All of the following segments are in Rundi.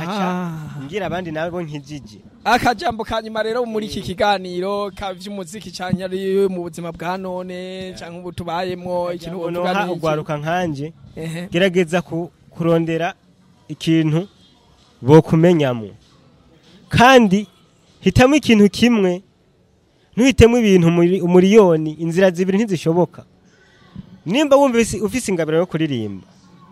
nkaca Ah. ngira abandi nabo nkijije akajambo ka nyuma rero muri iki kiganiro ka vy'umuziki canke ari mu buzima bwa none canke ubu tubayemwo ikintu noha wovuga ni iki? ugwaruka nkanje Ehe. gerageza ku- kurondera ikintu bokumenyamo kandi hitamo ikintu kimwe ntuhitemo ibintu muri- umuriyoni inzira zibiri ntizishoboka nimba wumva ufise- ufise ingabiro yo kuririmba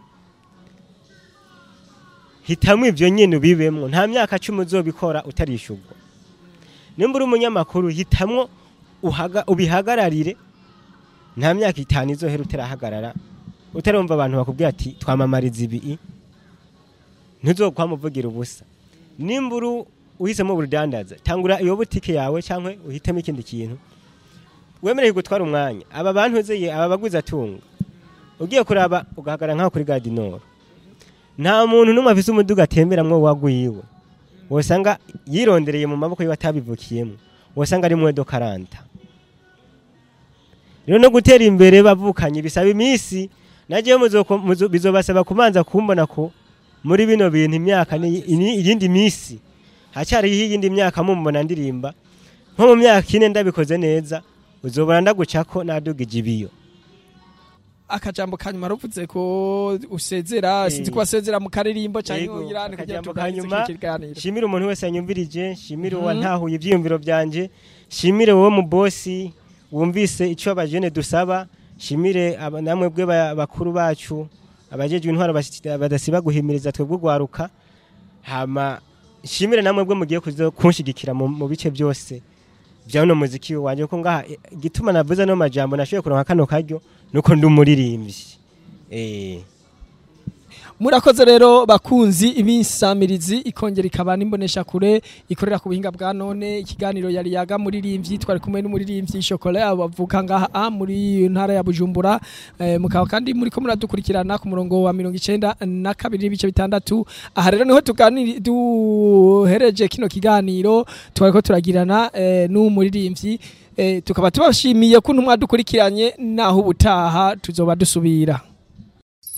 hitamo ibyo nyine ubibemwo nta myaka cumi uzobikora utarishurwa nimba uri umunyamakuru hitamwo uhaga- ubihagararire nta myaka itanu izohera utarahagarara utarumva abantu bakubwira ati twamamariza ibi ntuzokwamuvugira ubusa nimba uri uhisemo ubudandaza tangura iyo butike yawe cyangwa uhitemo ikindi kintu wemereye gutwara umwanya aba bantu uzeye aba baguzi atunga ugiye kuraba ugahagarara nk'aho kuri gadinoro nta muntu n'umwe afise umuduga atemberamwo wagwiwe wosanga yirondereye mu maboko yiwe atabivukiyemo wosanga ari mwedo karanta rero no gutera imbere bavukanye bisaba iminsi nagiye bizobasaba kubanza kumbona ko muri bino bintu imyaka ni- ini- iyindi minsi hacyariho iyindi myaka mumbona ndirimba nko mu myaka ine ndabikoze neza uzobona ndagucako nadugije ibiyo akajambo ka nyuma ruvuze ko usezera Eh. sinzi ko wasezera mu karirimbo canke Yego, uyirane kugira akajambo tuganirize ka nyuma, iki kiganiro shimire umuntu wese yanyumvirije shimire Mhm. uwantahuye ibyiyumviro byanje shimire wowe mu bosi wumvise icyo abajene dusaba shimire aba- namwe bwe ba- bakuru bacu abajejwe intwaro basi- badasiba guhimiriza twebwe ugwaruka hama shimire namwe bwe mugiye kuzo kunshigikira mu mu bice byose bya uno muziki wanje ko ngaha eh, igituma navuze no majambo nashoboye kuronka kano karyo nuko ndi umuririmbyi eh murakoze rero bakunzi ibinsamirizi ikongera ikaba n'imbonesha kure ikorera ku buhinga bwa none ikiganiro yari yaga muririmbyi twari kumwe n'umuririmbyi Chocolat bavuka ngaha ah, muri ntara ya Bujumbura eh, mukaba kandi muri ko muradukurikirana ku murongo wa 92 na kabiri n'ibice bitandatu aha rero niho tuganiri duhereje kino kiganiro twariko turagirana eh, n'umuririmbyi eh, tukaba tubashimiye kuntu mwadukurikiranye naho ubutaha tuzoba dusubira